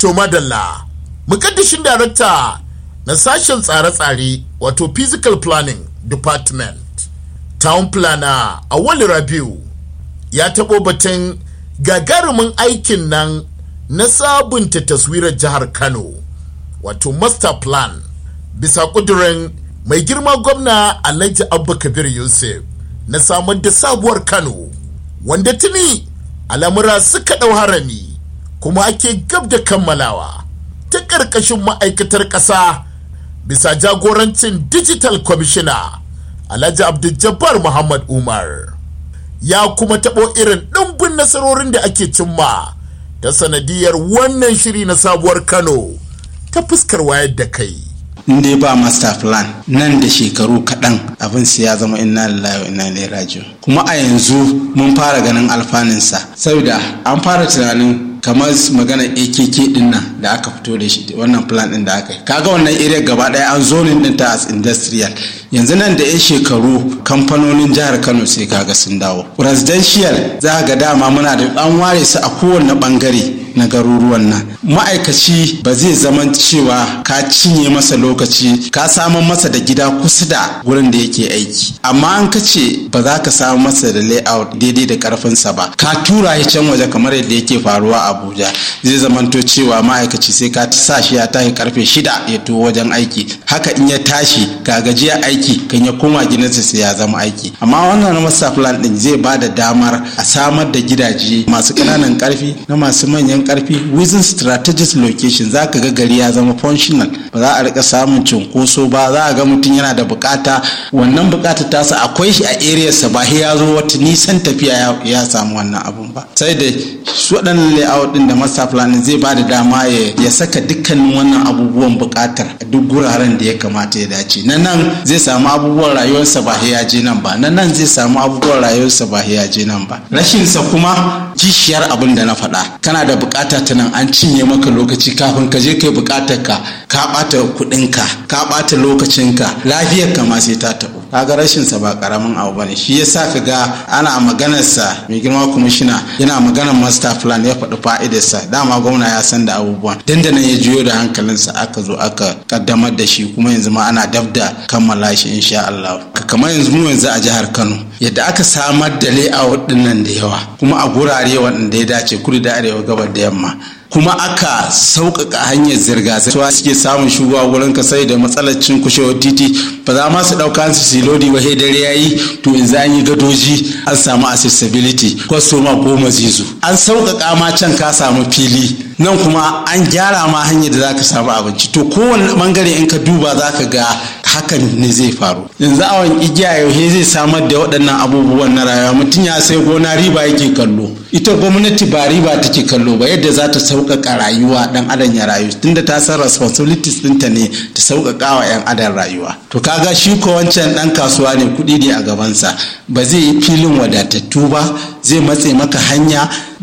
to madalla mukaddishin darakta na sashen tsare-tsare wato physical planning department town planner a wali rabiu ya taɓo batun gagarumin aikin nan na sabunta taswirar jihar kano wato master plan bisa ƙudurin mai girma gwamna alhaji abba kabir yusuf na samar da sabuwar kano wanda tuni al'amura suka ɗau harami kuma ake gab da kammalawa ta ƙarƙashin ma'aikatar ƙasa bisa jagorancin digital commissioner alhaji abdul muhammad umar ya kuma taɓo irin ɗumbin nasarorin da ake cimma ta sanadiyar wannan shiri na sabuwar kano ta fuskar wayar da kai in dai ba master plan nan da shekaru kaɗan abin sai ya zama inna lillahi wa inna ilaihi raji'un kuma a yanzu mun fara ganin alfanunsa saboda an fara tunanin kamar magana akk din nan da aka fito da shi wannan plan din da aka yi kaga wannan area gaba daya an zonin din ta as industrial yanzu nan da 'yan shekaru kamfanonin jihar kano sai kaga sun dawo residential za ga dama muna da an ware su a kowane bangare na garuruwan nan ma'aikaci ba zai zama cewa ka cinye masa lokaci ka samun masa da gida kusa da wurin da yake aiki amma an ka ce ba za ka samu masa da layout daidai da karfinsa ba ka tura shi can waje kamar yadda yake faruwa a abuja zai zamanto cewa ma'aikaci sai ka sa shi ya tashi karfe shida ya to wajen aiki haka in ya tashi ga gajiya aiki kan ya koma gidansa sai ya zama aiki amma wannan master plan din zai ba da damar a samar da gidaje masu ƙananan karfi na masu manyan karfi within strategic location za ka ga gari ya zama functional ba za a rika samun cunkoso ba za a ga mutum yana da bukata wannan bukata tasa akwai shi a area sa ba ya zo wata nisan tafiya ya samu wannan abun ba sai da su waɗannan layout din da master plan zai ba da dama ya saka dukkanin wannan abubuwan bukatar a duk guraren da ya kamata ya dace na nan zai samu abubuwan rayuwarsa ba ya je nan ba na nan zai samu abubuwan rayuwarsa ba ya je nan ba rashinsa kuma kishiyar abin da na faɗa kana da bukata ta nan an cinye maka lokaci kafin ka je kai bukatar ka ka ɓata kuɗinka ka ɓata lokacinka lafiyar ka ma sai ta taɓo kaga rashin sa ba karamin abu bane shi yasa ka ga ana maganar sa mai girma kwamishina yana maganar master plan ya faɗi fa'idar sa dama gwamna ya san da abubuwan dandanan ya juyo da hankalinsa aka zo aka kaddamar da shi kuma yanzu ma ana dab da kammala shi insha Allah kamar yanzu mu yanzu a jihar Kano yadda aka samar da layout din nan da yawa kuma a gurare waɗanda ya dace kudu da arewa gabar da yamma kuma aka sauƙaƙa hanyar zirga-zirga suke samun shugaba wurin ka sai da matsalar cin kushewar titi ba za ma su ɗauka su silodi ba sai dare yayi to in za yi gadoji an samu accessibility kwastoma goma zizu an sauƙaƙa ma can ka samu fili nan kuma an gyara ma hanyar da za ka samu abinci to kowane bangare in ka duba za ka ga hakan ne zai faru yanzu awon igiya yaushe zai samar da waɗannan abubuwan na rayuwa mutum ya sai gona riba yake kallo ita gwamnati ba riba take kallo ba yadda za ta sauƙaƙa rayuwa ɗan adam ya rayu tunda ta san responsibilities ɗinta ne ta sauƙaƙa wa 'yan adam rayuwa to kaga shi ko wancan ɗan kasuwa ne kuɗi ne a gabansa ba zai yi filin wadatattu ba zai matse maka hanya